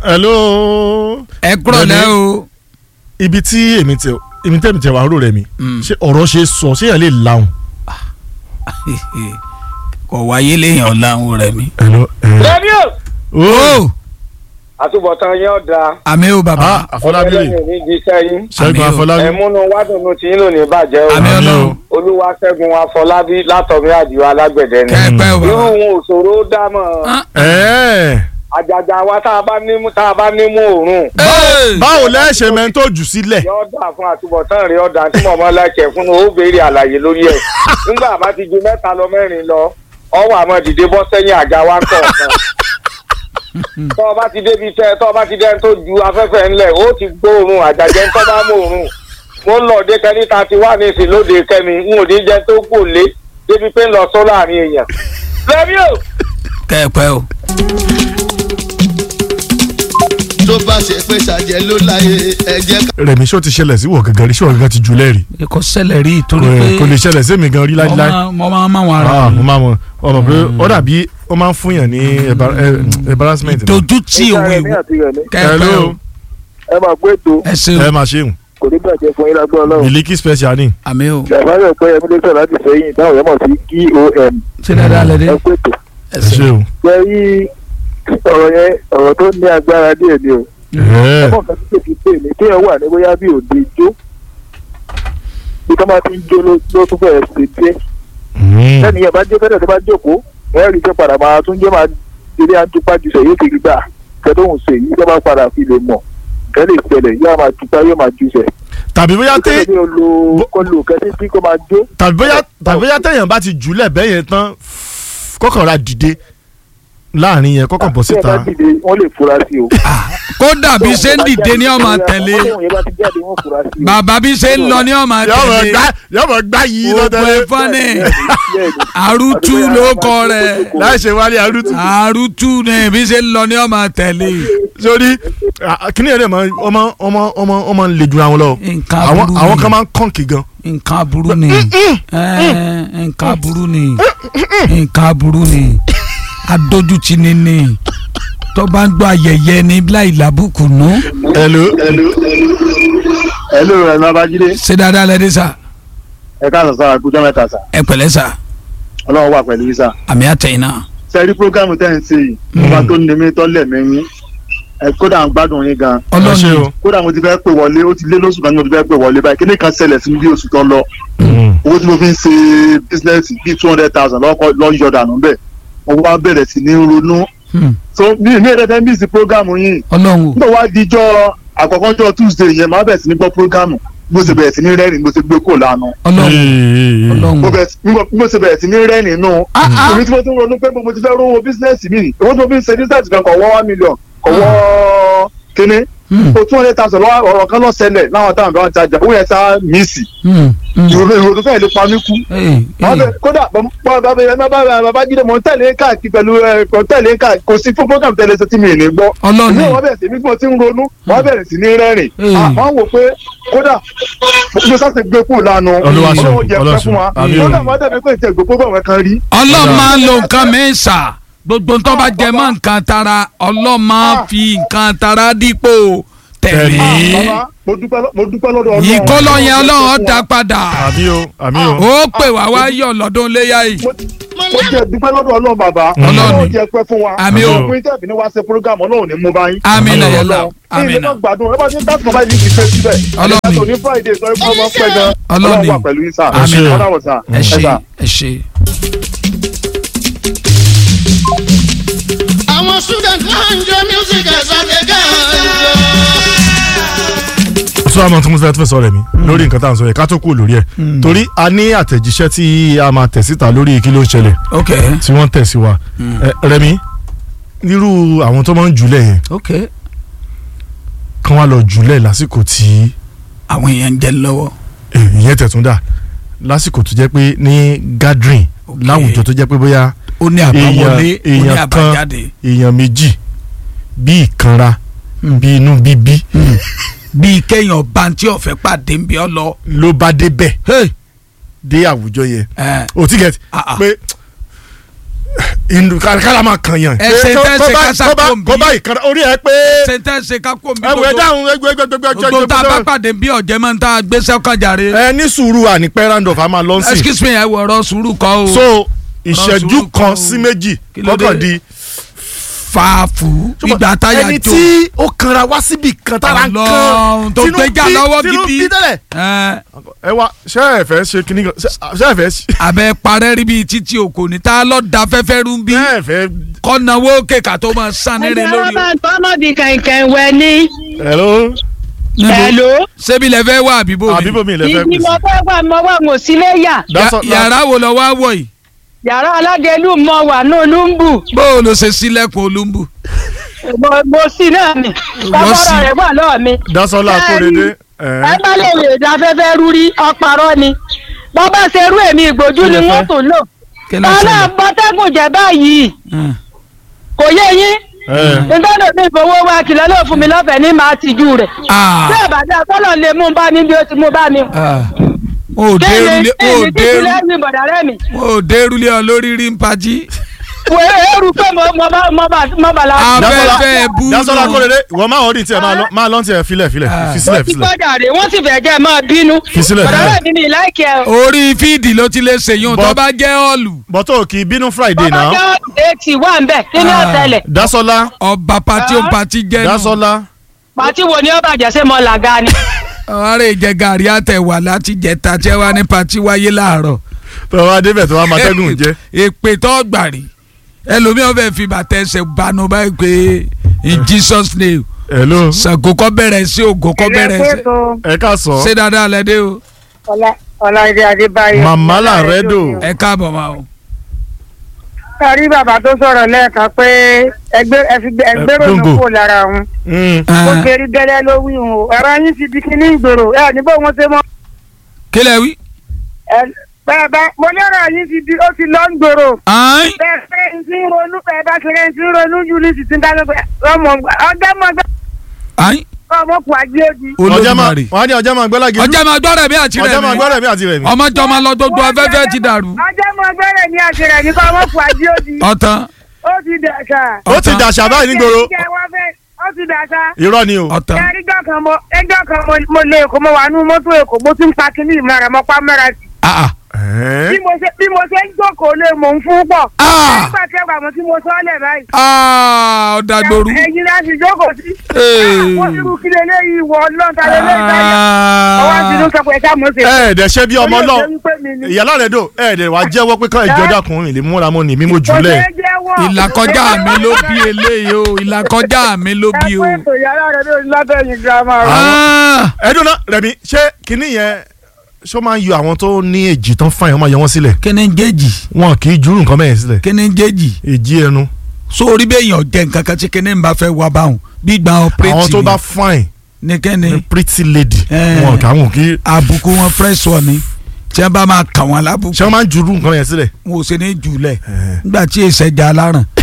hello. ẹ kúrọ̀ lẹ́ o. ibi tí èmi tẹ èmi tẹ̀mí tẹ wàá rò rẹ̀ mi Mm. ṣé ọ̀rọ̀ ṣe sọ ṣé yẹn lè lahùn. kò wáyé léèyàn láwọn rẹ̀ mi. hello. rédíò o àtúbọ̀tán yín ọ̀dà àmì o bàbá. ah àfọlábí rè ní jíṣẹ́ yín ṣẹ́gun Àmì o. àfọlábí. ẹ̀múnú wádùnú tí yín ló ní bàjẹ́ o Àmì Àmì o. Ọlọ́run. olúwa ṣẹ́gun afọlábí látọ̀mí àdìo alágbẹ̀dẹ ni kẹ́ẹ̀pẹ́ o irú bàbá. wọn ò ṣòro dámọ̀ Ah, ẹ̀ẹ́ àjàjà wa tá a bá nímú tá a bá nímú òórùn Hey! báwo lẹ́ ṣe mẹ́ńtò jù sílẹ̀. yọ ọ̀dà fún àtúbọ̀tán rẹ̀ ọ̀dà tí mọ̀mọ́ lẹ́kẹ̀ẹ́ fún ó béèrè àlàyé lórí ẹ̀ nígbà bá ti ju mẹ́ta lọ mẹ́rin lọ ọwọ́ àmọ́ dìde bọ́ sẹ́yìn àga wa kọ̀ọ̀kan tọ́ ọ bá ti débi iṣẹ́ tọ́ ọ bá ti dẹ́n tó ju afẹ́fẹ́ ńlẹ̀ ó ti gbóòórùn àjàjẹ́ ń tọ́ bá mú òórùn mo ń lọ dé kẹ́ni ta ti wà ní ìsìn lóde kẹ́mi n ò ní jẹ́ tó kò lé débi pé ń lọ sọ́ láàrin èèyàn. lẹ́bí o. kẹ́ẹ̀pẹ́ o. tó bá ṣe pé ṣàjẹ́ ló láyé ẹ̀jẹ̀ rẹ̀mí ṣó ti ṣẹlẹ̀ sí wọ̀ gangan rí ṣó gangan ti jù lẹ́rìí. kò ṣẹlẹ̀ rí torí Kò- pé kò lè ṣẹlẹ̀ sí mi gan rí mo láíláí. máa- mo máa ń máa wọn ara Ah, mo mi. máa mọ ọmọ pé ó dàbí ó máa ń fún yàn ní embar- eh, embarrassment. náà. dojútì òwe Ìṣàrẹ̀mí àti rẹ̀mí kẹ́ẹ̀pẹ́ o. hello ẹ máa gbé ètò ẹ ṣe ẹ o. máa ṣeun kò ní bàjẹ́ fún yín lágbó ọlọ́run. miliki special ni. àmì o. ṣàfáyọ̀ pé ẹmí ló sọ̀rọ̀ láti sẹ́yìn táwọn yẹn mọ̀ sí com ṣé dáadáa lẹ dé. ẹ pé ètò. ẹ ẹ ṣe ṣeun. ṣe yí ọ̀rọ̀ yẹn ọ̀rọ̀ tó ní agbára díẹ̀ ni o. Ẹ̀ẹ́. ọmọ kan tó ti pè mí téèyàn wà ní bóyá bí òde jó bí tó máa ti ń jó ló ló tún fẹ́ẹ́ ṣe díẹ̀. Mm. sẹ́ni yẹn bá jó fẹ́rẹ̀ tó bá jókòó ẹ̀ rí i pé padà máa tún jẹ́ máa eré àtúpá jù sẹ̀ yóò ti gbà kẹ́tọ́hùn sè yí tó bá padà fi lè mọ̀ kẹ́ lè ṣẹlẹ̀ yóò máa tupa yóò máa jù sẹ̀. tàbí bóyá tẹ kí ló lo kó lo kẹ́tí tí kò máa jó. tàbí bóyá tàbí bóyá téèyàn bá ti jùlẹ̀ bẹ́ẹ̀ yẹn tán kọ́kàn ra dìde láàrin yẹn kọ́kàn bọ́ tí ẹ bá síta. dìde wọ́n lè fura sí o. kódà bí ṣe ń dìde ní ọmọ tẹ̀lé Ọlọ́run yẹn bá ti jáde wọ́n fura sí o. bàbá bí ṣe ń lọ ní ọmọ yọ̀bọ̀ tẹ̀lé gbá yọ̀bọ̀ gbá yìí Gbogbo lọ́tẹ̀lẹ̀ ẹ̀fọ́ ni Bẹ́ẹ̀ni, bẹ́ẹ̀ni. àrùtù ló kọ rẹ̀ láì ṣe wálé arútù. àrùtù ni bí ṣe ń lọ ní ọmọ tẹ̀lé sórí kíní ẹ̀rẹ́ mọ ọmọ ọmọ ọmọ ọmọ ń le jura wọn lọ. nǹkan àwọn aburú àwọn ni kan máa ń kọ́ǹkì gan. nǹkan aburú ni Ẹ́, nǹkan aburú ni nǹkan aburú ni adójútì ni ni tó bá ń gbọ́ ayẹyẹ ní láì lábùkù nù hello. ẹlò rẹ ní abájídé ṣé dáadáa lẹ́dí sà ẹ káàsán sára kújọ mẹ́ta sá ẹ pẹ̀lẹ́ sà Ọlọ́run wà pẹ̀lú yín sá. àmì àtẹ̀yìn náà sẹẹrí programu tẹ́ ń ṣe yìí ọba tó ní mi tọ́lẹ̀ mẹ́yìn ẹ kódà ń gbádùn yín gan ẹ ṣe ọlọ́ni o. kódà mo ti fẹ́ pè wọlé ó ti lé lóṣù kan ní mo ti fẹ́ pè wọlé báyìí kíní kan ṣẹlẹ̀ sí mi bí oṣù tó lọ Mm. owó tí mo fi ń ṣe bísínẹ́sì bíi two hundred thousand lọ́kọ́ lọ́yọ̀ dànù bẹ́ẹ̀ mo wá bẹ̀rẹ̀ sí ní ronú Hmm. so mi mi ẹ̀rẹ́ fẹ́ mísì programu yìí ọlọ́run o nígbà wá dijọ́ àkọ́kọ́ jọ tuesday yẹn máa bẹ̀rẹ̀ sí ní gbọ́ programu bó ṣe bẹ̀rẹ̀ sí ní rẹ́rìn bó ṣe gbé kò lánàá ọlọ́run Ee. ọlọ́run mo bẹ̀rẹ̀ sí- nígbà- bí mo ṣe bẹ̀rẹ̀ sí ní rẹ́rìn nù. Ah, ah. èmi tí mo tún ronú pé mo ti fẹ́ rówó bísínẹ́sì mi owó tí mo fi ń ṣe bísínẹ́sì kan kọ̀ wọ́ one million kọ̀ wọ́ kínní. Hmm. o two hundred thousand lọ́wọ́ ọ̀rọ̀ kan lọ ṣẹlẹ̀ láwọn táwọn bá wọn tajà owó yẹn sá míìsì. Hmm. Hmm. ìrònú ìrònú fẹ́ẹ̀ lè pa mí kú. Ee, Wọ́n ee. bẹ- kódà babájídé mọ̀ ń tẹ̀lé káàkiri pẹ̀lú ẹ̀ kò tẹ̀lé káàkiri kò sí fún program tẹ̀lé ṣe tí mi ì ní gbọ́. ọlọ́ni Ìwé wọn bẹ̀rẹ̀ sí ní bí mo ti ń ronú wọ́n bẹ̀rẹ̀ sí ní rẹ́rìn. Hmm. Ah, Wọ́n wò pé kódà mo sáà ti gbé kúrò lánàá. Olúwa ṣeun, Ọlọ́run jẹ́ Olúwa pẹ́ fún wa. ṣeun. Àmín o. Kódà wọ́n dàbí pé ìtẹ̀ gbogbo bọ̀ wọn kan rí. ọlọ́run máa ń lo nǹkan mi sà gbogbo tó bá jẹ mọ́ nǹkan tara ọlọ́run máa fi nǹkan tara dípò tẹ̀mí Tẹ̀mí. Bàbá mo dúpẹ́ lọ́- mo dúpẹ́ lọ́dọ̀ Ọlọ́run. ìkólọ́ yẹn ọlọ́run ó dá padà àmì o àmì o. ó pè wá wá yọ̀ lọ́dún léyà yìí mo jẹ́ dúpẹ́ lọ́dọ̀ Ọlọ́run bàbá. Ọlọ́run. jẹ́ pẹ́ fún wa. Àmín o. Ọkùnrin tẹ̀bí ni wá ṣe program Ọlọ́run ní mú báyìí. Àmín o. Ọlọ́run. Àmín Àmín náà. gbádùn ẹ bá ti ń dáàbò báyìí ní ìfẹ́ síbẹ̀. Ọlọ́run. Ìyàtọ̀ ní Friday sọ pé ọmọ pẹ́ gan. Ọlọ́run. Ọlọ́run wà pẹ̀lú yín sà. Àmín. Ọlọ́run sà. ẹ ṣe sà. ẹ ṣe. àwọn student máa ń jó music ẹ̀sán gẹ́gẹ́ sọ àmọ́ tí mo fẹ́ fẹ́ sọ rẹ̀ mi lórí nǹkan tá à ń sọ yẹn ká tó kú lórí ẹ̀ torí a ní àtẹ̀jíṣẹ́ tí a máa tẹ̀ síta lórí kí ló ń ṣẹlẹ̀ ok tí wọ́n tẹ̀ sí wa Ẹ, Rẹ̀mí irú àwọn tó máa ń jùlẹ̀ yẹn ok kán wá lọ jùlẹ̀ lásìkò tí àwọn èèyàn ń jẹ lọ́wọ́ eh, ìyẹn tẹ̀tún dà lásìkò tó jẹ́ pé ní gathering Ok. láwùjọ tó jẹ́ pé bóyá ó ní àbáwọlé ó ní èèyàn kan àbájáde èèyàn méjì bí ìkanra bí inú bíbí bíi kéèyàn bantí ọ̀fẹ́ pàdé ń bí ọ lọ. ló bá débẹ̀ Hey! dé àwùjọ yẹn ẹ o ti get Ah, ah. pé inú kára máa kàn yàn. Ẹ ṣe Kó- tẹ́ kó ṣe bá- kásá kó bá- kò ń bí. kó bá ìkànnì orí ẹ pé sentence kákó mi ẹ wò ẹ gbogbo dáhùn ẹgbẹ ẹgbẹ ẹgbẹ ẹgbẹ gbogbo tá a bá pàdé bí ọ̀jẹ̀ máa ń tá a gbé sẹ́kọ̀jàre. ẹ ní sùúrù ànípẹ́ randolph a máa lọ sí. excuse me ẹ wọ ọ̀rọ̀ sùúrù kọ́ o. so ìṣẹ́jú sùúrù kan kan o. sí méjì Kí ló dé? kọ́kàn di. fàáfù ìgbà táyà ẹni jó. tí ó kanra wá síbi kan tára ń kan Ọlọ́run tó tínú gbéjà bí- lọ́wọ́ tínú gidi. bí tẹ́lẹ̀. Ẹ, ẹ wá ṣé ẹ fẹ́ ṣe kíní kan ṣé ṣé ẹ fẹ́ ṣe abẹ́ parẹ́ rí bíi títí òkò ní tá a lọ da fẹ́fẹ́ rú bí ṣé ẹ fẹ́. kọ́nàwó kéka tó máa sàn nílé ẹgbẹ́ lórí. wọn bá ń tọ́mọ̀ bí kẹ̀kẹ́ wẹ ní. hello Hello. ṣébi lẹ fẹ́ wá àbíbò mi. àbíbò mi ilẹ̀ fẹ́ ìdí kù mo sí. fẹ́ wà mọ́ wà mọ́ sílé yà. That's Ya- all- yàrá wo lọ wá wọ̀ yìí. yàrá aládélú mọ wà ní olúmbù. bó o lọ ṣe sílẹ̀kùn olúmbù. mo mo sí náà ni. kọ́kọ́rọ́ rẹ̀ wà lọ́ọ̀ mi. Dasola Akórèdé. ẹ bá lè lè da fẹ́fẹ́ rú rí ọparọ́ ni. bọ́ bá ṣe rú èmi ìgbójú Kí ni lẹ wọ́n fẹ́? tó lò. kí ló tọ́lá ṣẹlẹ̀. bọ́tẹ́gùn jẹ́ báyìí Hmm. kò yé yín. ẹ nítorí mi ìfowó wa kìlọ̀ ló fún mi lọ́fẹ̀ẹ́ ní màá tìjú rẹ̀. Ah, bí ìbàdàn tọ́lọ̀ lè mú un bá mi bí ó ti mú bá mi. ah. o dé rúlé o kéèyàn dé kéèyàn rú- lẹ́yìn bọ̀dà rẹ̀ mi. o dé rúlé ọ lórí rí ń pají. wo eru pé mo mo bá mo bá mo bá la. Ah, Dasola Afẹ́fẹ́ bú Dasola nù. Akórèdé ìwọ máa ọdún tiẹ̀ máa lọ máa lọ tiẹ̀ filẹ̀ filẹ̀ Ah. fi sílẹ̀ ti fi sílẹ̀. gbọ́dọ̀ rè wọ́n sì fẹ́ jẹ́ máa bínú. Fi sílẹ̀, bọ̀dà sílẹ̀. rẹ̀ mi ni láìkẹ́ o. orí fíìdì ló ti lè ṣèyún tó But- bá jẹ́ ọ̀lù. bọ́tò kì í bínú Friday bọ́bá náà. jẹ́ eighty wà ń bẹ̀ kí ni Ah. ọ̀sẹ̀lẹ̀. Dasola ọba pati ó pati jẹ́ nù. Dasola pàtí wo ni ó bàjẹ́ sí mọ́ làgá ni. ọ̀rẹ́ ìjẹ gàrí àtẹ̀wà láti jẹta tí ẹ wá ní pati wáyé láàárọ̀. tó wá débẹ̀ tó wá máa tẹ́gùn jẹ́. èpè tó gbàrí ẹlòmíràn fẹ́ fi bàtà ẹsẹ̀ banu báyìí pé in Jesus name hello Ṣàngó kọ́ bẹ̀rẹ̀ sí Ògún kọ́ bẹ̀rẹ̀ sí. ẹ ká sọ ṣé dáadáa lẹ́dẹ́ o ọláìdé adébáyé. màmá làrẹ́dò ẹ káàbọ̀ máa o. kárí bàbá tó sọ̀rọ̀ lẹ́ẹ̀kan pé ẹgbẹ́ ẹgbẹ́rò ló Gbòǹgbò. kò lára òun. Mm. ó Ah, ṣe rí gẹ́lẹ́ ló wí òun o ẹ̀rọ yín ti di kíní ìgboro ẹ̀ níbo wọn ṣe mọ́. kí lẹ wí. bẹ́ẹ̀ bá mo lérò yín ti di ó ti lọ́ ń gbòòrò. Ayin. bẹ́ẹ̀ pé n ti ń ronú bẹ́ẹ̀ bá ṣe ń ti ń ronú jù ní ti ti ń dáná pé ọmọ ọjọ́ mọ́ ọjọ́ Ayin. ọmọ kù àgbé òdì. ọjà máa Olódùmarè. wọ́n á ní ọjà máa gbẹ́lági ọjà máa gbọ́ rẹ̀ bí àti ọjà máa rẹ̀ gbọ́ mi rẹ̀ mí àti rẹ̀ mí. ọmọ jọ máa lọ gbogbo afẹ́fẹ́ ti dàrú. ọjọ́ mọ́ bẹ̀rẹ̀ ní àṣẹrẹ̀ ní kọ́ ọmọ kù àgbé òdì. ọ̀tàn ó ti dàṣà. ó ti dàṣà báyìí nígboro ó ti dàṣà. irọ́ ni o. ọ̀tàn ẹjọ́ kan mo ẹjọ́ kan mo- mo lé èkó mo wà nínú mọ́tò èkó mo ti ń pa kínní ìmọ̀ràn mo pa mẹ́ra sí. ah ah Ẹ́ẹ́. bí mo ṣe bí mo ṣe ń jókòó lé mò ń fún pọ̀. Ah! nígbà tí ẹgbàá mo tí mo sọ́ọ́lẹ̀ báyìí. ah ọ̀dàgbòrú. ẹ̀yin láti jókòó sí. Ee. wọ́n ti rú kí lélẹ́yìí wọ lọ́ńtà lélẹ́yìí báyìí. ọwọ́ ti dún sọ pé ẹ̀ka mo ṣe. ẹ ẹ̀ dẹ̀ ṣe bí ọmọ Olóògbé náà wípé mi ni. ìyá lárẹ́dò ẹ ẹ̀ dẹ̀ wá jẹ́wọ́ pé ká ìjọ dàkùnrin lè múra mọ́ ni mímú Kò jùlẹ̀. ṣeé jẹ́wọ́. ìlàkọjá mi ló bí eléyìí o ìlàkọjá mi ló bí ẹ o. pé ètò yàrá rẹ̀ ló lábẹ́yìn girama rẹ̀. Ah, ẹ̀dùn náà rẹ̀mí ṣé kinní yẹn ṣó máa ń yọ àwọn tó ní èjì tán fáyọ̀ máa yọ wọ́n sílẹ̀ kíni ń jẹ́jì wọn kì í júrù nǹkan bẹ́ẹ̀ sílẹ̀ kíni ń jẹ́jì èjì ẹnu sórí bẹ́ẹ̀ yàn jẹ́ nǹkan kan tí kíni ń bá fẹ́ wá báwọn bí gba ọ̀pẹ́rẹ́tì àwọn tó bá fine ní kíni ní pretty lady Eh. wọn kà wọn kì í àbùkù wọn fresh one ni tí wọn bá máa kà wọn lábùkù ṣé wọn máa ń júrù nǹkan yẹn sílẹ̀ wọn ò ṣe ní jùlẹ̀ nígbà tí èsè jà láràn